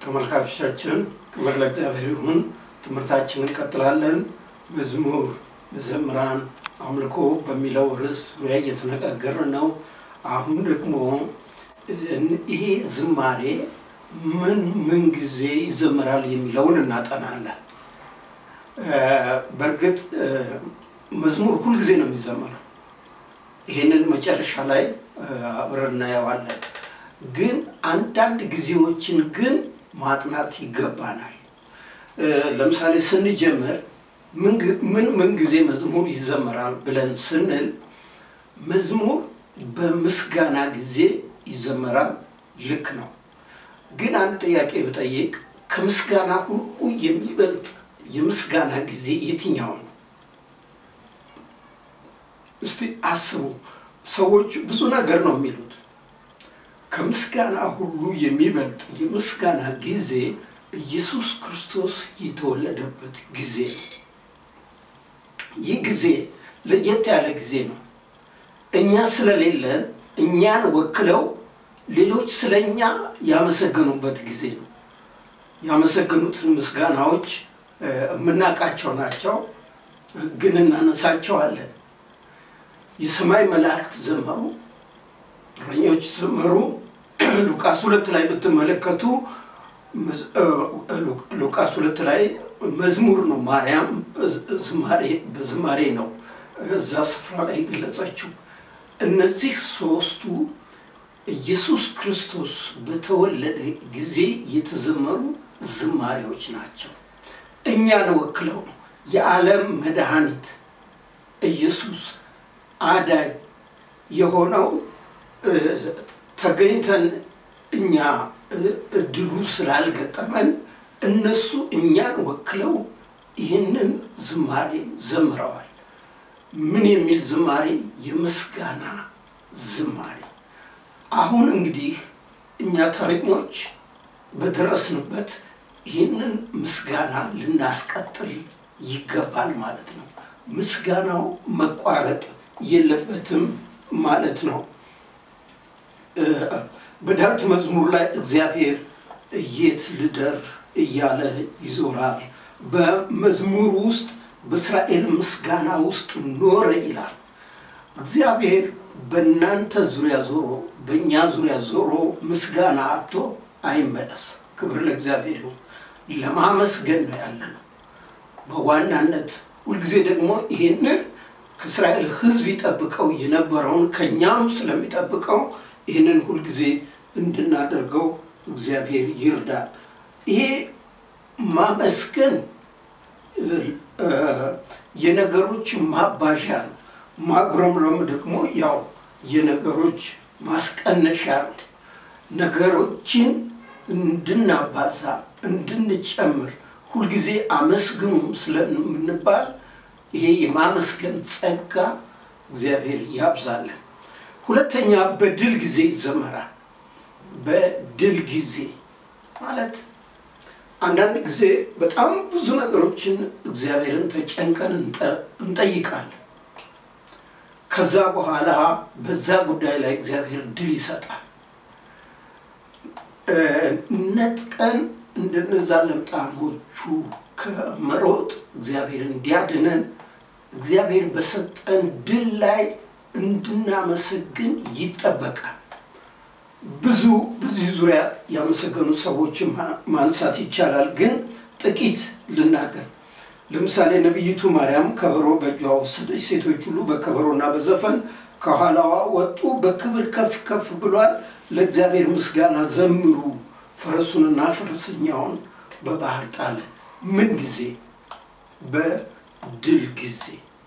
ተመልካቾቻችን ክብር ለእግዚአብሔር ይሁን። ትምህርታችንን እንቀጥላለን። መዝሙር፣ መዘምራን፣ አምልኮ በሚለው ርዕስ ዙሪያ እየተነጋገርን ነው። አሁን ደግሞ ይሄ ዝማሬ ምን ምን ጊዜ ይዘምራል የሚለውን እናጠናለን። በእርግጥ መዝሙር ሁልጊዜ ነው የሚዘመረው። ይሄንን መጨረሻ ላይ አብረን እናየዋለን። ግን አንዳንድ ጊዜዎችን ግን ማጥናት ይገባናል። ለምሳሌ ስንጀምር ምን ምን ጊዜ መዝሙር ይዘመራል ብለን ስንል መዝሙር በምስጋና ጊዜ ይዘመራል። ልክ ነው። ግን አንድ ጥያቄ ብጠይቅ ከምስጋና ሁሉ የሚበልጥ የምስጋና ጊዜ የትኛው ነው? እስቲ አስቡ። ሰዎች ብዙ ነገር ነው የሚሉት። ከምስጋና ሁሉ የሚበልጥ የምስጋና ጊዜ ኢየሱስ ክርስቶስ የተወለደበት ጊዜ ነው። ይህ ጊዜ ለየት ያለ ጊዜ ነው። እኛ ስለሌለን እኛን ወክለው ሌሎች ስለ እኛ ያመሰገኑበት ጊዜ ነው። ያመሰገኑትን ምስጋናዎች የምናውቃቸው ናቸው፣ ግን እናነሳቸዋለን። የሰማይ መላእክት ዘመሩ፣ እረኞች ዘመሩ። ሉቃስ ሁለት ላይ ብትመለከቱ ሉቃስ ሁለት ላይ መዝሙር ነው። ማርያም ዝማሬ በዝማሬ ነው እዛ ስፍራ ላይ ገለጸችው። እነዚህ ሶስቱ ኢየሱስ ክርስቶስ በተወለደ ጊዜ የተዘመሩ ዝማሬዎች ናቸው። እኛን ወክለው የዓለም መድኃኒት ኢየሱስ አዳኝ የሆነው ተገኝተን እኛ እድሉ ስላልገጠመን እነሱ እኛን ወክለው ይህንን ዝማሬ ዘምረዋል። ምን የሚል ዝማሬ? የምስጋና ዝማሬ። አሁን እንግዲህ እኛ ተረኞች በደረስንበት ይህንን ምስጋና ልናስቀጥል ይገባል ማለት ነው። ምስጋናው መቋረጥ የለበትም ማለት ነው። በዳዊት መዝሙር ላይ እግዚአብሔር የት ልደር እያለ ይዞራል። በመዝሙር ውስጥ በእስራኤል ምስጋና ውስጥ ኖረ ይላል። እግዚአብሔር በእናንተ ዙሪያ ዞሮ በእኛ ዙሪያ ዞሮ ምስጋና አጥቶ አይመለስ። ክብር ለእግዚአብሔር ይሁን። ለማመስገን ነው ያለ ነው በዋናነት ሁልጊዜ ደግሞ ይሄንን ከእስራኤል ሕዝብ ይጠብቀው የነበረውን ከእኛም ስለሚጠብቀው ይህንን ሁልጊዜ እንድናደርገው እግዚአብሔር ይርዳል። ይሄ ማመስገን የነገሮች ማባዣ ነው። ማጉረምረም ደግሞ ያው የነገሮች ማስቀነሻ ነው። ነገሮችን እንድናባዛ እንድንጨምር ሁልጊዜ አመስግኑም ስለምንባል ይሄ የማመስገን ጸጋ እግዚአብሔር ያብዛለን። ሁለተኛ በድል ጊዜ ይዘመራል። በድል ጊዜ ማለት አንዳንድ ጊዜ በጣም ብዙ ነገሮችን እግዚአብሔርን ተጨንቀን እንጠይቃለን። ከዛ በኋላ በዛ ጉዳይ ላይ እግዚአብሔር ድል ይሰጣል። ነጥቀን እንደነዛ ለምጣሞቹ ከመሮጥ እግዚአብሔር እንዲያድነን እግዚአብሔር በሰጠን ድል ላይ እንድናመሰግን ይጠበቃል። ብዙ በዚህ ዙሪያ ያመሰገኑ ሰዎችን ማንሳት ይቻላል፣ ግን ጥቂት ልናገር። ለምሳሌ ነቢይቱ ማርያም ከበሮ በእጇ ወሰደች። ሴቶች ሁሉ በከበሮና በዘፈን ከኋላዋ ወጡ። በክብር ከፍ ከፍ ብሏል። ለእግዚአብሔር ምስጋና ዘምሩ። ፈረሱንና ፈረሰኛውን በባህር ጣለ። ምን ጊዜ? በድል ጊዜ።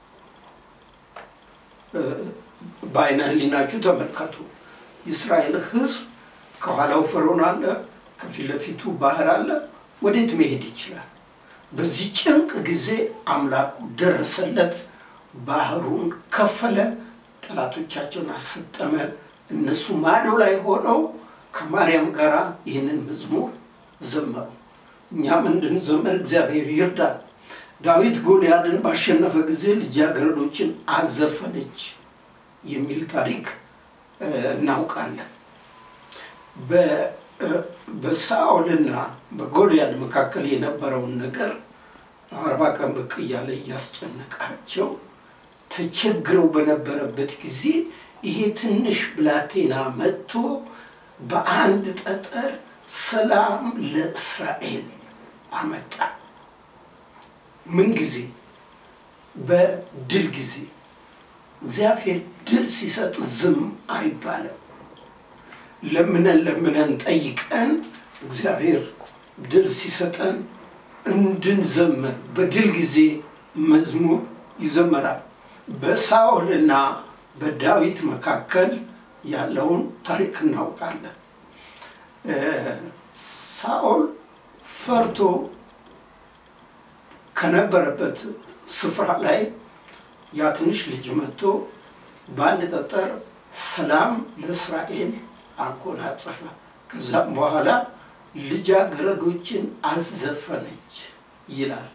በዓይነ ሕሊናችሁ ተመልከቱ። የእስራኤል ሕዝብ ከኋላው ፈርዖን አለ፣ ከፊት ለፊቱ ባህር አለ። ወዴት መሄድ ይችላል? በዚህ ጭንቅ ጊዜ አምላኩ ደረሰለት፣ ባህሩን ከፈለ፣ ጠላቶቻቸውን አሰጠመ። እነሱ ማዶ ላይ ሆነው ከማርያም ጋር ይህንን መዝሙር ዘመሩ። እኛም እንድንዘምር እግዚአብሔር ይርዳል። ዳዊት ጎልያድን ባሸነፈ ጊዜ ልጃገረዶችን አዘፈነች የሚል ታሪክ እናውቃለን። በሳኦልና በጎልያድ መካከል የነበረውን ነገር አርባ ቀን ብቅ እያለ እያስጨነቃቸው ተቸግረው በነበረበት ጊዜ ይሄ ትንሽ ብላቴና መጥቶ በአንድ ጠጠር ሰላም ለእስራኤል አመጣ። ምን ጊዜ? በድል ጊዜ። እግዚአብሔር ድል ሲሰጥ ዝም አይባልም። ለምነን ለምነን ጠይቀን እግዚአብሔር ድል ሲሰጠን እንድንዘምር በድል ጊዜ መዝሙር ይዘመራል። በሳኦልና በዳዊት መካከል ያለውን ታሪክ እናውቃለን። ሳኦል ፈርቶ ከነበረበት ስፍራ ላይ ያ ትንሽ ልጅ መጥቶ በአንድ ጠጠር ሰላም ለእስራኤል አጎናጸፈ። ከዛም በኋላ ልጃገረዶችን አዘፈነች ይላል።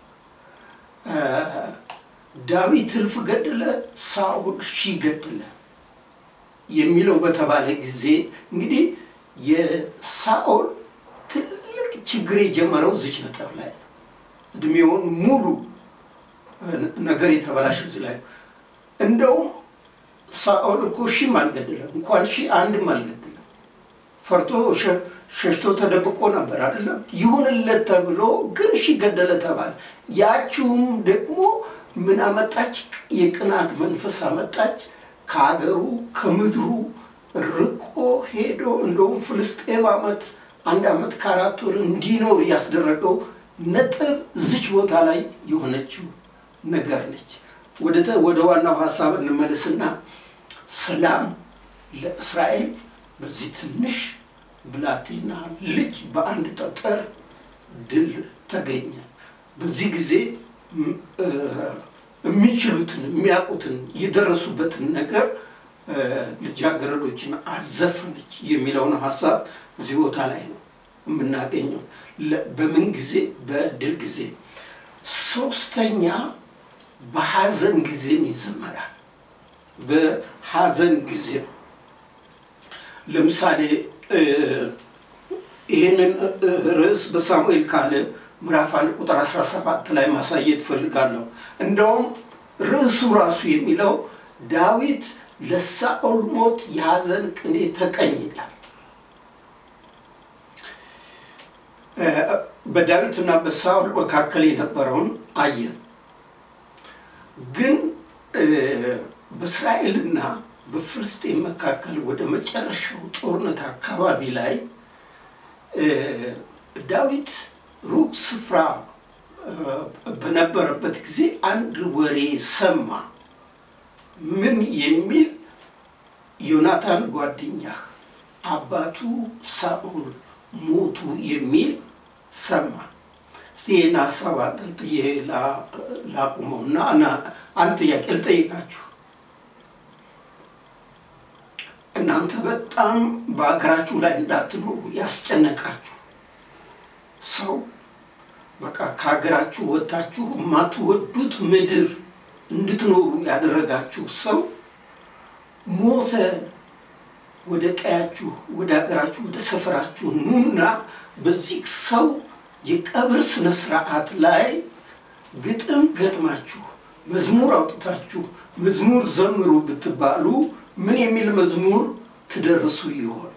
ዳዊት እልፍ ገደለ፣ ሳኦል ሺህ ገደለ የሚለው በተባለ ጊዜ እንግዲህ የሳኦል ትልቅ ችግር የጀመረው ዝች ነጥብ ላይ ነው። እድሜውን ሙሉ ነገር የተበላሸ እዚህ ላይ ነው። እንደውም ሳኦል እኮ ሺህም አልገደለም፣ እንኳን ሺህ አንድም አልገደለም። ፈርቶ ሸሽቶ ተደብቆ ነበር አይደለም። ይሁንለት ተብሎ ግን ሺህ ገደለ ተባለ። ያችውም ደግሞ ምን አመጣች? የቅናት መንፈስ አመጣች። ከሀገሩ ከምድሩ ርቆ ሄዶ እንደውም ፍልስጤም ዓመት አንድ ዓመት ከአራት ወር እንዲኖር ያስደረገው ነጥብ ዝች ቦታ ላይ የሆነችው ነገር ነች። ወደ ዋናው ሀሳብ እንመለስና ሰላም ለእስራኤል በዚህ ትንሽ ብላቴና ልጅ በአንድ ጠጠር ድል ተገኘ። በዚህ ጊዜ የሚችሉትን የሚያውቁትን የደረሱበትን ነገር ልጃገረዶችን አዘፈነች የሚለውን ሀሳብ እዚህ ቦታ ላይ ነው የምናገኘው። በምን ጊዜ? በድል ጊዜ። ሶስተኛ በሀዘን ጊዜም ይዘመራል። በሀዘን ጊዜ ለምሳሌ ይህንን ርዕስ በሳሙኤል ካለ ምዕራፍ አንድ ቁጥር 17 ላይ ማሳየት ፈልጋለሁ። እንደውም ርዕሱ ራሱ የሚለው ዳዊት ለሳኦል ሞት የሀዘን ቅኔ ተቀኝ ይላል። በዳዊትና በሳኦል መካከል የነበረውን አየን። ግን በእስራኤልና በፍልስጤን መካከል ወደ መጨረሻው ጦርነት አካባቢ ላይ ዳዊት ሩቅ ስፍራ በነበረበት ጊዜ አንድ ወሬ ሰማ። ምን የሚል ዮናታን ጓደኛህ አባቱ ሳኦል ሞቱ የሚል ሰማ። እስቲ ይህን ሀሳብ አንጠልጥዬ ላቁመውና አንድ ጥያቄ ልጠይቃችሁ። እናንተ በጣም በሀገራችሁ ላይ እንዳትኖሩ ያስጨነቃችሁ ሰው በቃ ከሀገራችሁ ወጥታችሁ የማትወዱት ምድር እንድትኖሩ ያደረጋችሁ ሰው ሞተ። ወደ ቀያችሁ፣ ወደ ሀገራችሁ፣ ወደ ሰፈራችሁ ኑና በዚህ ሰው የቀብር ስነ ስርዓት ላይ ግጥም ገጥማችሁ መዝሙር አውጥታችሁ መዝሙር ዘምሩ ብትባሉ ምን የሚል መዝሙር ትደርሱ ይሆን?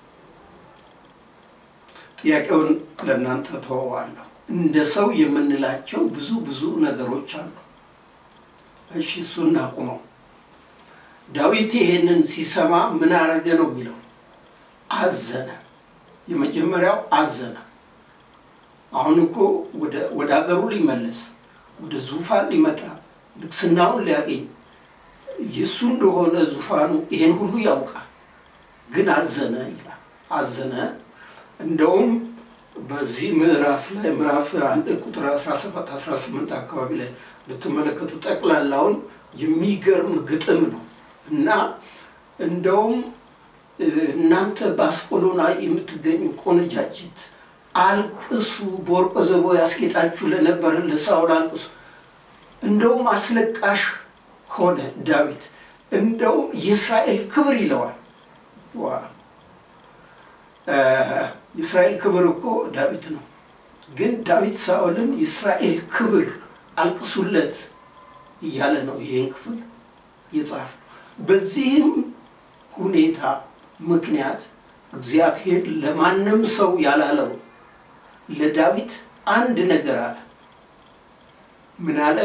ጥያቄውን ለእናንተ ተወዋለሁ። እንደ ሰው የምንላቸው ብዙ ብዙ ነገሮች አሉ። እሺ እሱ እናቁመው። ዳዊት ይሄንን ሲሰማ ምን አረገ ነው የሚለው? አዘነ። የመጀመሪያው አዘነ። አሁን እኮ ወደ ሀገሩ ሊመለስ ወደ ዙፋን ሊመጣ ንግስናውን ሊያገኝ የእሱ እንደሆነ ዙፋኑ ይሄን ሁሉ ያውቃል። ግን አዘነ ይላል። አዘነ እንደውም በዚህ ምዕራፍ ላይ ምዕራፍ አንድ ቁጥር 17 18 አካባቢ ላይ ብትመለከቱ ጠቅላላውን የሚገርም ግጥም ነው እና እንደውም እናንተ በአስቆሎና የምትገኙ ቆነጃጅት አልቅሱ፣ በወርቀ ዘቦ ያስጌጣችሁ ለነበረ ለሳኦል አልቅሱ። እንደውም አስለቃሽ ሆነ ዳዊት። እንደውም የእስራኤል ክብር ይለዋል። የእስራኤል ክብር እኮ ዳዊት ነው። ግን ዳዊት ሳኦልን የእስራኤል ክብር አልቅሱለት እያለ ነው ይህን ክፍል የጻፈ። በዚህም ሁኔታ ምክንያት እግዚአብሔር ለማንም ሰው ያላለው ለዳዊት አንድ ነገር አለ። ምን አለ?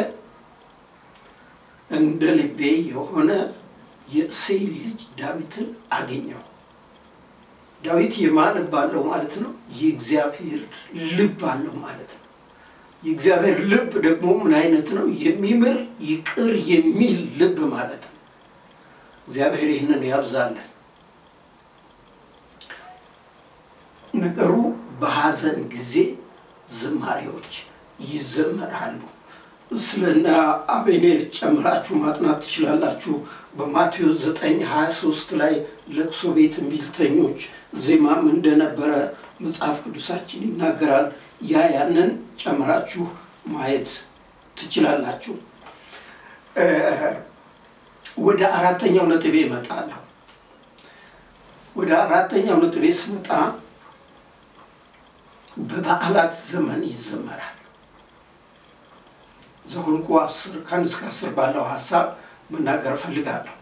እንደ ልቤ የሆነ የእሴይ ልጅ ዳዊትን አገኘሁ። ዳዊት የማን ልብ አለው ማለት ነው? የእግዚአብሔር ልብ አለው ማለት ነው። የእግዚአብሔር ልብ ደግሞ ምን አይነት ነው? የሚምር ይቅር የሚል ልብ ማለት ነው። እግዚአብሔር ይህንን ያብዛለን። ነገሩ በሐዘን ጊዜ ዝማሬዎች ይዘመራሉ። ስለና አቤኔር ጨምራችሁ ማጥናት ትችላላችሁ። በማቴዎስ 9 23 ላይ ለቅሶ ቤት እምቢልተኞች ዜማም እንደነበረ መጽሐፍ ቅዱሳችን ይናገራል። ያ ያንን ጨምራችሁ ማየት ትችላላችሁ። ወደ አራተኛው ነጥቤ እመጣለሁ። ወደ አራተኛው ነጥቤ ስመጣ በበዓላት ዘመን ይዘመራል። ዘኍልቍ አስር ከአንድ እስከ አስር ባለው ሀሳብ መናገር እፈልጋለሁ።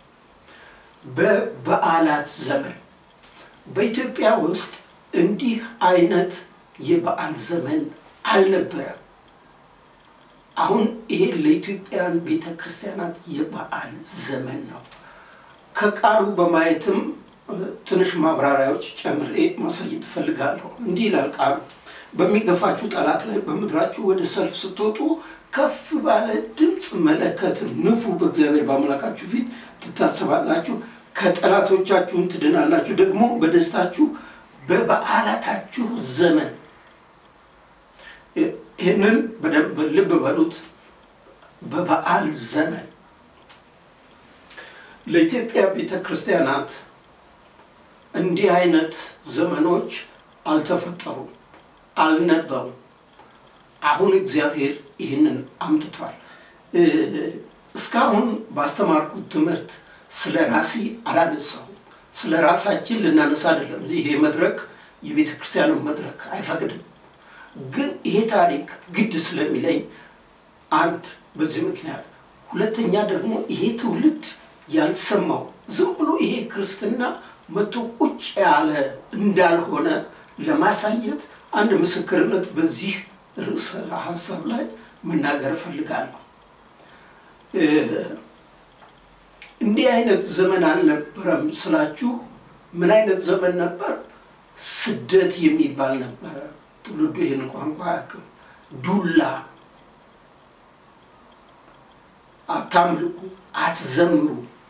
በበዓላት ዘመን በኢትዮጵያ ውስጥ እንዲህ አይነት የበዓል ዘመን አልነበረም። አሁን ይሄ ለኢትዮጵያን ቤተ ክርስቲያናት የበዓል ዘመን ነው። ከቃሉ በማየትም ትንሽ ማብራሪያዎች ጨምሬ ማሳየት እፈልጋለሁ። እንዲህ ይላል ቃሉ በሚገፋችሁ ጠላት ላይ በምድራችሁ ወደ ሰልፍ ስትወጡ ከፍ ባለ ድምፅ መለከት ንፉ፣ በእግዚአብሔር በአምላካችሁ ፊት ትታሰባላችሁ፣ ከጠላቶቻችሁን ትድናላችሁ። ደግሞ በደስታችሁ በበዓላታችሁ ዘመን ይህንን በደንብ ልብ በሉት። በበዓል ዘመን ለኢትዮጵያ ቤተ ክርስቲያናት እንዲህ አይነት ዘመኖች አልተፈጠሩም፣ አልነበሩም። አሁን እግዚአብሔር ይህንን አምጥቷል። እስካሁን ባስተማርኩት ትምህርት ስለ ራሴ አላነሳሁም። ስለ ራሳችን ልናነሳ አይደለም። ይሄ መድረክ የቤተ ክርስቲያኑ መድረክ አይፈቅድም። ግን ይሄ ታሪክ ግድ ስለሚለኝ አንድ በዚህ ምክንያት፣ ሁለተኛ ደግሞ ይሄ ትውልድ ያልሰማው ዝም ብሎ ይሄ ክርስትና መቶ ቁጭ ያለ እንዳልሆነ ለማሳየት አንድ ምስክርነት በዚህ ርዕሰ ሀሳብ ላይ መናገር እፈልጋለሁ። እንዲህ አይነት ዘመን አልነበረም ስላችሁ፣ ምን አይነት ዘመን ነበር? ስደት የሚባል ነበረ። ትውልዱ ይህን ቋንቋ አያውቅም። ዱላ፣ አታምልኩ፣ አትዘምሩ፣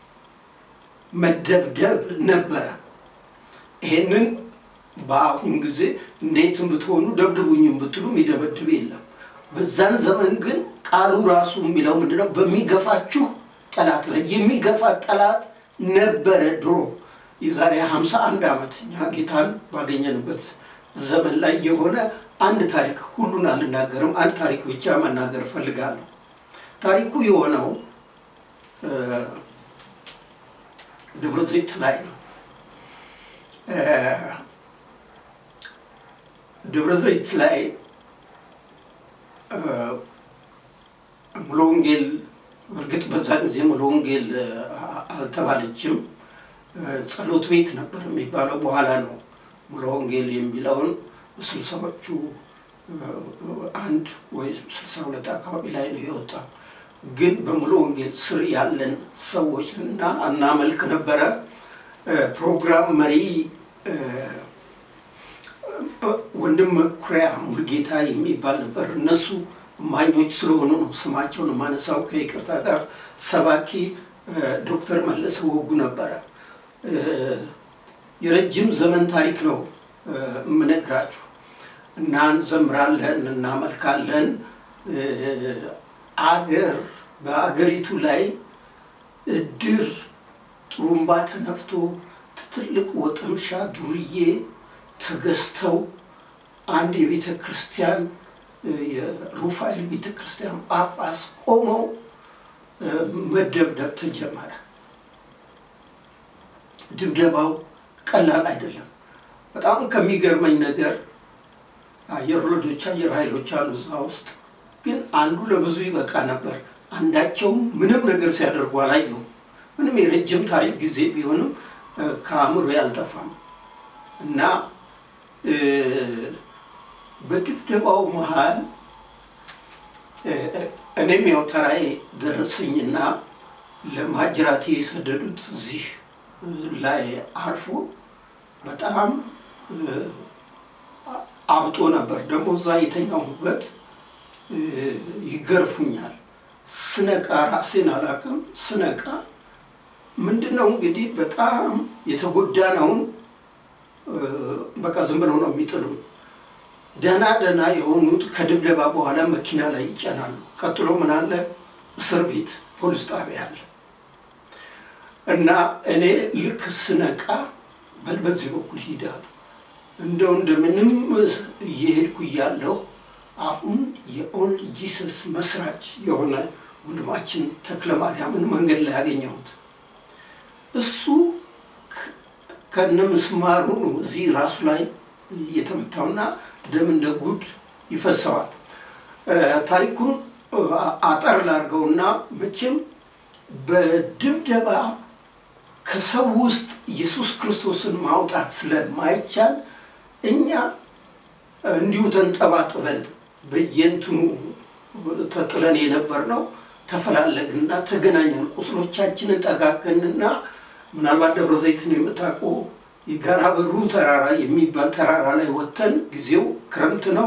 መደብደብ ነበረ። ይሄንን በአሁን ጊዜ እንዴትም ብትሆኑ ደብድቡኝም ብትሉ የሚደበድብ የለም። በዛን ዘመን ግን ቃሉ ራሱ የሚለው ምንድነው? በሚገፋችሁ ጠላት ላይ የሚገፋ ጠላት ነበረ ድሮ የዛሬ 51 ዓመት እኛ ጌታን ባገኘንበት ዘመን ላይ የሆነ አንድ ታሪክ ሁሉን አልናገርም። አንድ ታሪክ ብቻ መናገር እፈልጋለሁ። ታሪኩ የሆነው ደብረ ዘይት ላይ ነው። ደብረ ዘይት ላይ ሙሉ ወንጌል እርግጥ በዛ ጊዜ ሙሉ ወንጌል አልተባለችም። ጸሎት ቤት ነበር የሚባለው። በኋላ ነው ሙሉ ወንጌል የሚለውን ስልሳዎቹ አንድ ወይ ስልሳ ሁለት አካባቢ ላይ ነው የወጣው። ግን በሙሉ ወንጌል ስር ያለን ሰዎች እና እናመልክ ነበረ። ፕሮግራም መሪ ወንድም መኩሪያ ሙልጌታ የሚባል ነበር። እነሱ እማኞች ስለሆኑ ነው ስማቸውን የማነሳው ከይቅርታ ጋር። ሰባኪ ዶክተር መለሰ ወጉ ነበረ። የረጅም ዘመን ታሪክ ነው የምነግራችሁ እና እንዘምራለን፣ እናመልካለን። አገር በአገሪቱ ላይ እድር ጥሩምባ ተነፍቶ ትልቅ ወጠምሻ ዱርዬ ተገዝተው አንድ የቤተ ክርስቲያን የሩፋኤል ቤተ ክርስቲያን ጳጳስ ቆመው መደብደብ ተጀመረ። ድብደባው ቀላል አይደለም። በጣም ከሚገርመኝ ነገር አየር ወለዶች አየር ኃይሎች አሉ እዛ ውስጥ ግን አንዱ ለብዙ ይበቃ ነበር። አንዳቸውም ምንም ነገር ሲያደርጉ አላየሁም። ምንም የረጅም ታሪክ ጊዜ ቢሆንም ከአእምሮ ያልጠፋም እና በድብደባው መሀል እኔም ያው ተራዬ ደረሰኝና ለማጅራቴ የሰደዱት እዚህ ላይ አርፎ በጣም አብጦ ነበር። ደግሞ እዛ የተኛሁበት ይገርፉኛል። ስነቃ ራሴን አላውቅም። ስነቃ ምንድን ነው እንግዲህ በጣም የተጎዳነውን በቃ ዝም ብለው ነው የሚጥሉ። ደህና ደህና የሆኑት ከድብደባ በኋላ መኪና ላይ ይጨናሉ። ቀጥሎ ምን አለ? እስር ቤት ፖሊስ ጣቢያ አለ እና እኔ ልክ ስነቃ በል በዚህ በኩል ሂዳ እንደው እንደምንም እየሄድኩ እያለሁ አሁን የኦንሊ ጂሰስ መስራች የሆነ ወንድማችን ተክለ ማርያምን መንገድ ላይ ያገኘሁት እሱ ከነ ምስማሩ ነው እዚህ ራሱ ላይ እየተመታውና ደም እንደ ጉድ ይፈሰዋል። ታሪኩን አጠር ላድርገውና መቼም በድብደባ ከሰው ውስጥ ኢየሱስ ክርስቶስን ማውጣት ስለማይቻል እኛ እንዲሁ ተንጠባጥበን በየንትኑ ተጥለን የነበር ነው። ተፈላለግንና ተገናኘን። ቁስሎቻችንን ጠጋገንና ምናልባት ደብረ ዘይትን የምታውቁ የጋራ በሩ ተራራ የሚባል ተራራ ላይ ወጥተን ጊዜው ክረምት ነው።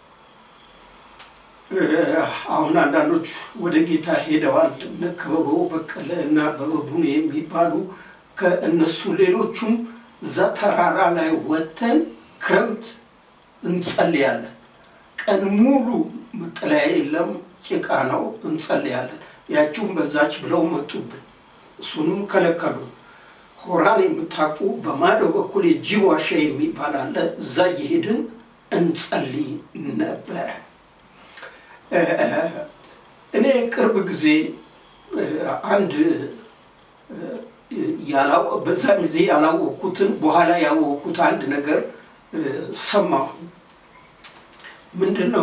አሁን አንዳንዶች ወደ ጌታ ሄደዋል። እነ ክበበው በቀለ እና አበበ ቡኔ የሚባሉ ከእነሱ ሌሎቹም እዛ ተራራ ላይ ወጥተን ክረምት እንጸልያለን። ቀን ሙሉ መጠለያ የለም፣ ጭቃ ነው። እንጸልያለን። ያችሁም በዛች ብለው መጡብን። እሱንም ከለከሉ። ሆራን የምታውቁ በማዶ በኩል የጅብ ዋሻ የሚባል አለ። እዛ እየሄድን እንጸልይ ነበረ። እኔ ቅርብ ጊዜ አንድ በዛ ጊዜ ያላወቅኩትን በኋላ ያወቅኩት አንድ ነገር ሰማሁ። ምንድን ነው?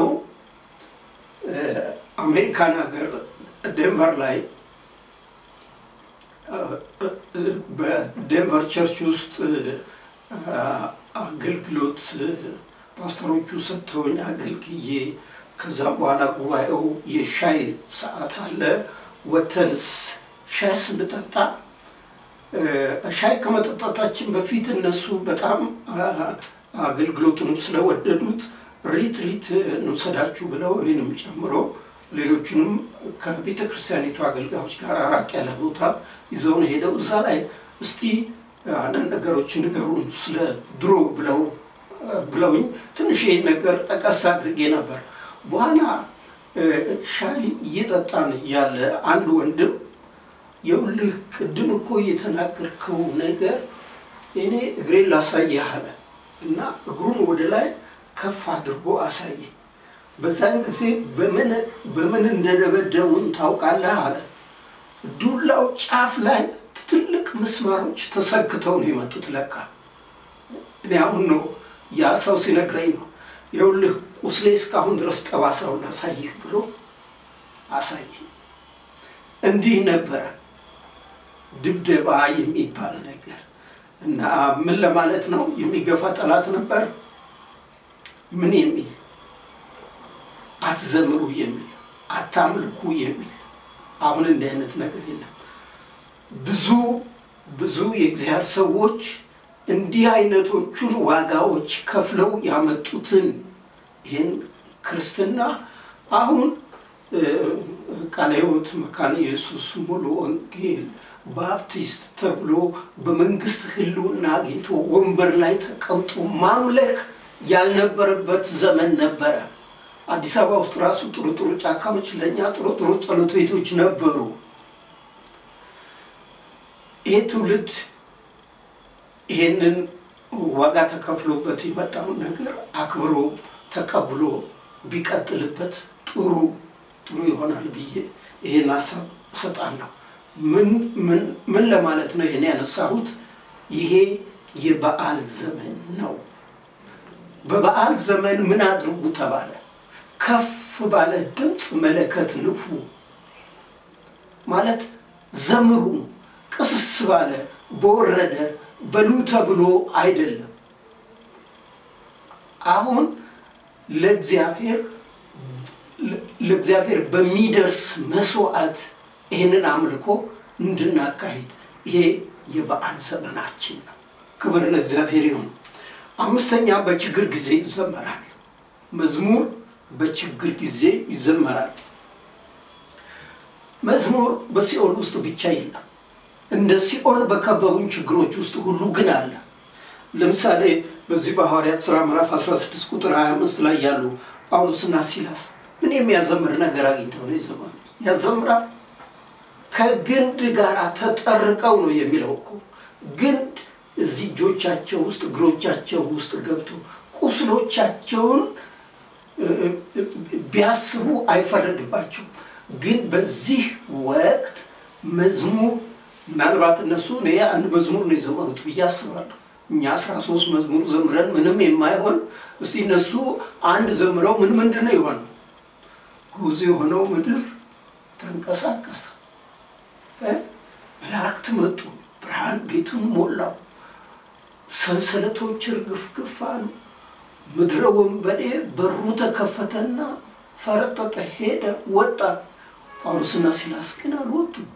አሜሪካን ሀገር ዴንቨር ላይ በዴንቨር ቸርች ውስጥ አገልግሎት ፓስተሮቹ ሰጥተውኝ አገልግዬ ከዛም በኋላ ጉባኤው የሻይ ሰዓት አለ። ወተን ሻይ ስንጠጣ ሻይ ከመጠጣታችን በፊት እነሱ በጣም አገልግሎቱንም ስለወደዱት ሪት ሪት እንውሰዳችሁ ብለው እኔንም ጨምሮ ሌሎቹንም ከቤተ ክርስቲያኒቱ አገልጋዮች ጋር ራቅ ያለ ቦታ ይዘውን ሄደው እዛ ላይ እስቲ አንዳንድ ነገሮች ንገሩን ስለ ድሮ ብለው ብለውኝ ትንሽ ይህን ነገር ጠቀስ አድርጌ ነበር። በኋላ ሻይ እየጠጣን እያለ አንድ ወንድም የውልህ ቅድም እኮ የተናገርከው ነገር እኔ እግሬን ላሳየህ አለ እና እግሩን ወደ ላይ ከፍ አድርጎ አሳየኝ። በዛን ጊዜ በምን እንደደበደቡን ታውቃለህ አለ። ዱላው ጫፍ ላይ ትልቅ ምስማሮች ተሰክተው ነው የመጡት። ለካ እኔ አሁን ነው ያ ሰው ሲነግረኝ ነው የውልህ ቁስሌ እስካሁን ድረስ ጠባሳውን ላሳይህ ብሎ አሳየኝ። እንዲህ ነበረ ድብደባ የሚባል ነገር እና ምን ለማለት ነው? የሚገፋ ጠላት ነበር። ምን የሚል አትዘምሩ የሚል አታምልኩ የሚል አሁን እንዲህ አይነት ነገር የለም። ብዙ ብዙ የእግዚአብሔር ሰዎች እንዲህ አይነቶቹን ዋጋዎች ከፍለው ያመጡትን ይህን ክርስትና አሁን ቃለ ሕይወት መካነ ኢየሱስ ሙሉ ወንጌል ባፕቲስት ተብሎ በመንግስት ሕልውና አግኝቶ ወንበር ላይ ተቀምጦ ማምለክ ያልነበረበት ዘመን ነበረ። አዲስ አበባ ውስጥ ራሱ ጥሩ ጥሩ ጫካዎች ለእኛ ጥሩ ጥሩ ጸሎት ቤቶች ነበሩ። ይሄ ትውልድ ይሄንን ዋጋ ተከፍሎበት የመጣውን ነገር አክብሮ ተቀብሎ ቢቀጥልበት ጥሩ ጥሩ ይሆናል ብዬ ይሄን ሀሳብ እሰጣለሁ። ምን ምን ምን ለማለት ነው ይሄን ያነሳሁት? ይሄ የበዓል ዘመን ነው። በበዓል ዘመን ምን አድርጉ ተባለ? ከፍ ባለ ድምፅ መለከት ንፉ ማለት ዘምሩ። ቅስስ ባለ በወረደ በሉ ተብሎ አይደለም። አሁን ለእግዚአብሔር ለእግዚአብሔር በሚደርስ መስዋዕት ይህንን አምልኮ እንድናካሂድ ይሄ የበዓል ዘመናችን ነው። ክብር ለእግዚአብሔር ይሁን። አምስተኛ በችግር ጊዜ ይዘመራል። መዝሙር በችግር ጊዜ ይዘመራል። መዝሙር በሲኦል ውስጥ ብቻ የለም። እንደ ሲኦል በከበቡን ችግሮች ውስጥ ሁሉ ግን አለ። ለምሳሌ በዚህ በሐዋርያት ሥራ ምዕራፍ 16 ቁጥር 25 ላይ ያሉ ጳውሎስና ሲላስ ምን የሚያዘምር ነገር አግኝተው ነው የዘመሩ? ያዘምራል። ከግንድ ጋር ተጠርቀው ነው የሚለው እኮ ግንድ እዚህ እጆቻቸው ውስጥ እግሮቻቸው ውስጥ ገብቶ ቁስሎቻቸውን ቢያስቡ አይፈረድባቸውም። ግን በዚህ ወቅት መዝሙር ምናልባት እነሱ እኔ አንድ መዝሙር ነው የዘመሩት ብዬ አስባለሁ። እኛ አስራ ሶስት መዝሙር ዘምረን ምንም የማይሆን እስቲ እነሱ አንድ ዘምረው ምን ምንድን ነው የሆነው? ጉዝ የሆነው ምድር ተንቀሳቀሰ፣ መላእክት መጡ፣ ብርሃን ቤቱን ሞላው፣ ሰንሰለቶች እርግፍግፍ አሉ፣ ምድረ ወንበዴ በሩ ተከፈተና ፈረጠጠ፣ ሄደ፣ ወጣ። ጳውሎስና ሲላስ ግን አልወጡም።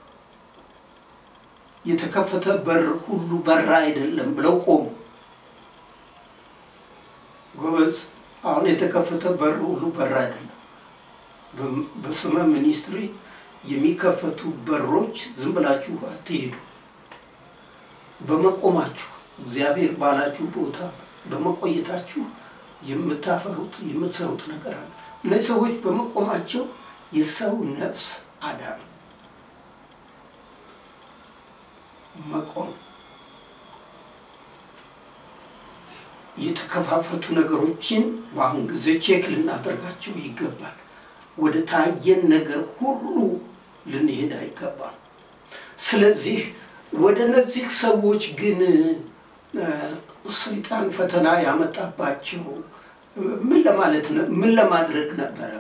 የተከፈተ በር ሁሉ በራ አይደለም ብለው ቆሙ። ጎበዝ፣ አሁን የተከፈተ በር ሁሉ በር አይደለም። በስመ ሚኒስትሪ የሚከፈቱ በሮች ዝም ብላችሁ አትሄዱ። በመቆማችሁ እግዚአብሔር ባላችሁ ቦታ በመቆየታችሁ የምታፈሩት የምትሰሩት ነገር አለ። እነዚህ ሰዎች በመቆማቸው የሰው ነፍስ አዳኑ። መቆም የተከፋፈቱ ነገሮችን በአሁን ጊዜ ቼክ ልናደርጋቸው ይገባል። ወደ ታየን ነገር ሁሉ ልንሄድ አይገባም። ስለዚህ ወደ እነዚህ ሰዎች ግን ሰይጣን ፈተና ያመጣባቸው ምን ለማለት ምን ለማድረግ ነበረ?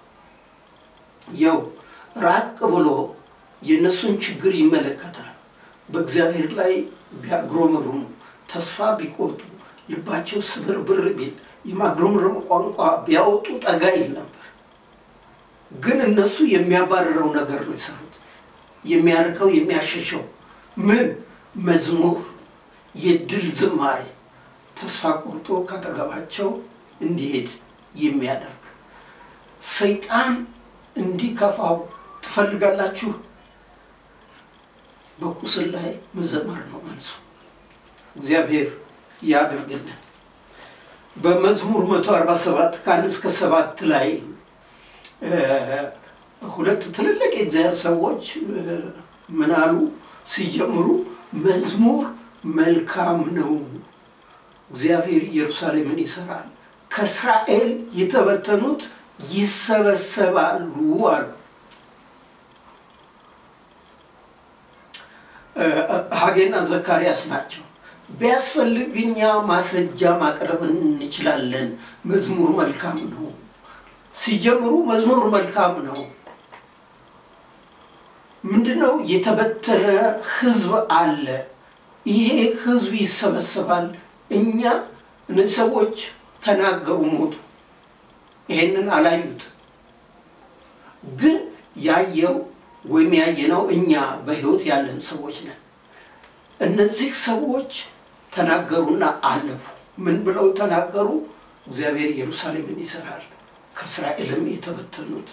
ያው ራቅ ብሎ የእነሱን ችግር ይመለከታል። በእግዚአብሔር ላይ ቢያጉረመርሙ ተስፋ ቢቆርጡ ልባቸው ስብርብር ቢል የማጉረምረም ቋንቋ ቢያወጡ ጠጋ ይል ነበር። ግን እነሱ የሚያባርረው ነገር ነው የሰሩት። የሚያርቀው የሚያሸሸው ምን መዝሙር፣ የድል ዝማሬ ተስፋ ቆርጦ ካጠገባቸው እንዲሄድ የሚያደርግ ሰይጣን እንዲከፋው ትፈልጋላችሁ? በቁስል ላይ መዘመር ነው መልሱ። እግዚአብሔር ያድርግልን። በመዝሙር 147 ከአንድ እስከ ሰባት ላይ ሁለት ትልልቅ የእግዚአብሔር ሰዎች ምን አሉ ሲጀምሩ? መዝሙር መልካም ነው፣ እግዚአብሔር ኢየሩሳሌምን ይሰራል፣ ከእስራኤል የተበተኑት ይሰበሰባሉ አሉ። ሐጌና ዘካርያስ ናቸው። ቢያስፈልግ እኛ ማስረጃ ማቅረብ እንችላለን። መዝሙር መልካም ነው። ሲጀምሩ መዝሙር መልካም ነው። ምንድነው? የተበተነ ሕዝብ አለ። ይሄ ሕዝብ ይሰበሰባል። እኛ እነዚህ ሰዎች ተናገሩ፣ ሞቱ። ይሄንን አላዩት። ግን ያየው ወይም ያየነው እኛ በሕይወት ያለን ሰዎች ነን። እነዚህ ሰዎች ተናገሩና አለፉ። ምን ብለው ተናገሩ? እግዚአብሔር ኢየሩሳሌምን ይሰራል፣ ከእስራኤልም የተበተኑት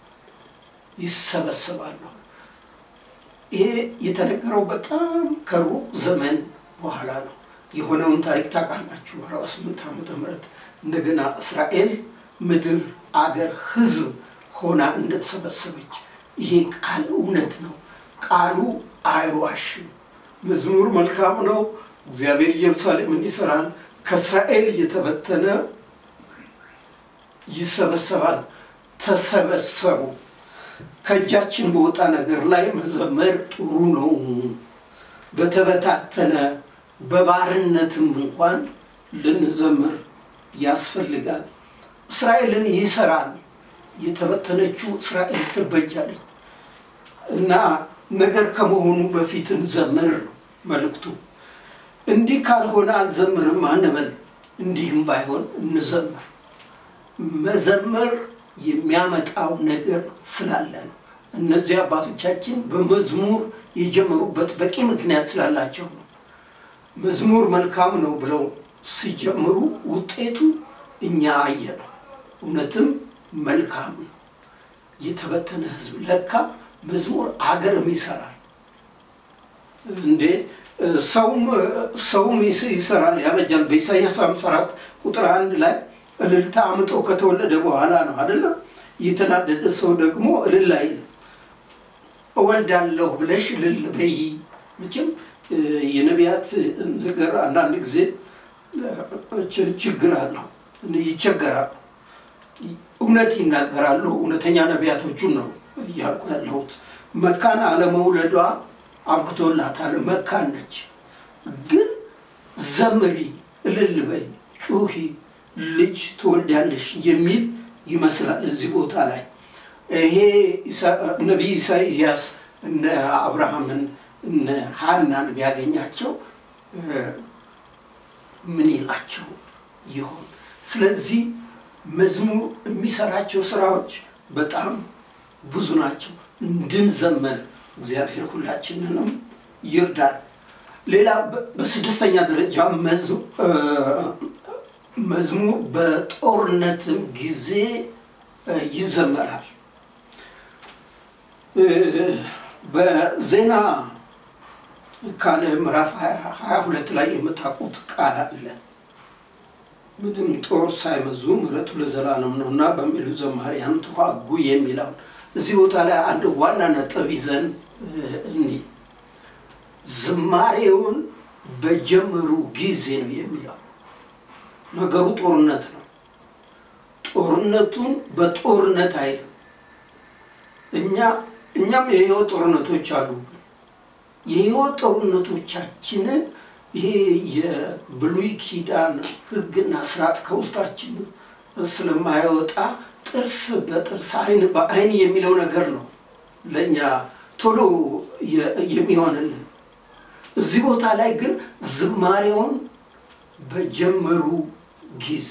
ይሰበሰባሉ። ይሄ የተነገረው በጣም ከሩቅ ዘመን በኋላ ነው። የሆነውን ታሪክ ታውቃላችሁ። አርባ ስምንት ዓመተ ምህረት እንደገና እስራኤል ምድር፣ አገር፣ ህዝብ ሆና እንደተሰበሰበች ይሄ ቃል እውነት ነው። ቃሉ አይዋሽም። መዝሙር መልካም ነው። እግዚአብሔር ኢየሩሳሌምን ይሰራል፣ ከእስራኤል እየተበተነ ይሰበሰባል። ተሰበሰቡ። ከእጃችን በወጣ ነገር ላይ መዘመር ጥሩ ነው። በተበታተነ በባርነትም እንኳን ልንዘምር ያስፈልጋል። እስራኤልን ይሰራል። የተበተነችው እስራኤል ትበጃለች እና ነገር ከመሆኑ በፊት እንዘምር ነው መልእክቱ። እንዲህ ካልሆነ አልዘምርም አንበል። እንዲህም ባይሆን እንዘምር። መዘመር የሚያመጣው ነገር ስላለ ነው። እነዚህ አባቶቻችን በመዝሙር የጀመሩበት በቂ ምክንያት ስላላቸው ነው። መዝሙር መልካም ነው ብለው ሲጀምሩ ውጤቱ እኛ አየ ነው። እውነትም መልካም ነው። የተበተነ ሕዝብ ለካ መዝሙር አገርም ይሰራል እንዴ! ሰውም ሰውም ይሰራል ያበጃል። በኢሳያስ 54 ቁጥር አንድ ላይ እልልታ አምጦ ከተወለደ በኋላ ነው አይደለም። የተናደደ ሰው ደግሞ እልል አይልም። እወልዳለሁ ብለሽ እልል በይ። መቼም የነቢያት ነገር አንዳንድ ጊዜ ችግር አለው፣ ይቸገራሉ። እውነት ይናገራሉ። እውነተኛ ነቢያቶቹን ነው እያልኩ ያለሁት። መካን አለመውለዷ አብቅቶላታል። መካን ነች። ግን ዘምሪ፣ እልል በይ፣ ጩሂ፣ ልጅ ትወልዳለሽ የሚል ይመስላል እዚህ ቦታ ላይ ይሄ ነቢይ ኢሳይያስ እነ አብርሃምን እነ ሀናን ቢያገኛቸው ምን ይላቸው ይሆን? ስለዚህ መዝሙር የሚሰራቸው ስራዎች በጣም ብዙ ናቸው። እንድንዘመር እግዚአብሔር ሁላችንንም ይርዳል። ሌላ በስድስተኛ ደረጃ መዝሙር በጦርነትም ጊዜ ይዘመራል። በዜና ካለ ምዕራፍ ሀያ ሁለት ላይ የምታውቁት ቃል አለ። ምንም ጦር ሳይመዙ ምሕረቱ ለዘላለም ነው እና በሚሉ ዘማሪያን ተዋጉ የሚለውን እዚህ ቦታ ላይ አንድ ዋና ነጥብ ይዘን እኒ ዝማሬውን በጀመሩ ጊዜ ነው የሚለው ነገሩ ጦርነት ነው። ጦርነቱን በጦርነት አይልም። እኛ እኛም የህይወት ጦርነቶች አሉብን። የህይወት ጦርነቶቻችንን ይሄ የብሉይ ኪዳን ሕግና ስርዓት ከውስጣችን ስለማይወጣ ጥርስ በጥርስ አይን በአይን የሚለው ነገር ነው ለእኛ ቶሎ የሚሆንልን። እዚህ ቦታ ላይ ግን ዝማሬውን በጀመሩ ጊዜ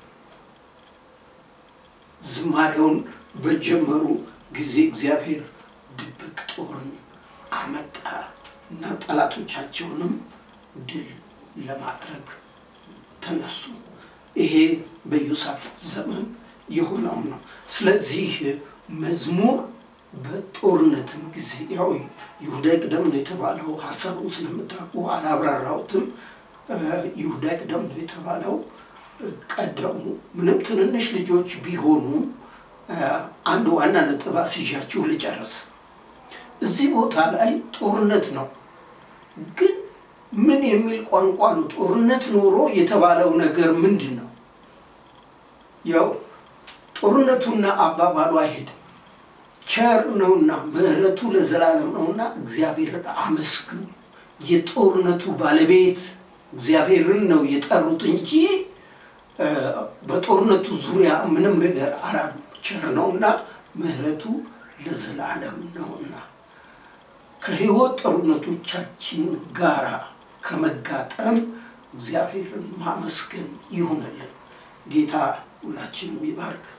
ዝማሬውን በጀመሩ ጊዜ እግዚአብሔር ድብቅ ጦርን አመጣ እና ጠላቶቻቸውንም ድል ለማድረግ ተነሱ። ይሄ በኢዮሳፍጥ ዘመን የሆነው ነው። ስለዚህ መዝሙር በጦርነትም ጊዜ ያው ይሁዳ ይቅደም ነው የተባለው። ሀሳቡን ስለምታውቁ አላብራራሁትም። ይሁዳ ይቅደም ነው የተባለው ቀደሙ። ምንም ትንንሽ ልጆች ቢሆኑ አንድ ዋና ነጥብ አስይዣችሁ ልጨርስ። እዚህ ቦታ ላይ ጦርነት ነው፣ ግን ምን የሚል ቋንቋ ነው? ጦርነት ኖሮ የተባለው ነገር ምንድን ነው? ያው ጦርነቱና አባባሉ አይሄድም። ቸር ነውና ምሕረቱ ለዘላለም ነውና እግዚአብሔርን አመስግኑ። የጦርነቱ ባለቤት እግዚአብሔርን ነው የጠሩት እንጂ በጦርነቱ ዙሪያ ምንም ነገር አላሉ። ቸር ነውና ምሕረቱ ለዘላለም ነውና ከሕይወት ጦርነቶቻችን ጋራ ከመጋጠም እግዚአብሔርን ማመስገን ይሁንልን። ጌታ ሁላችንም ይባርክ።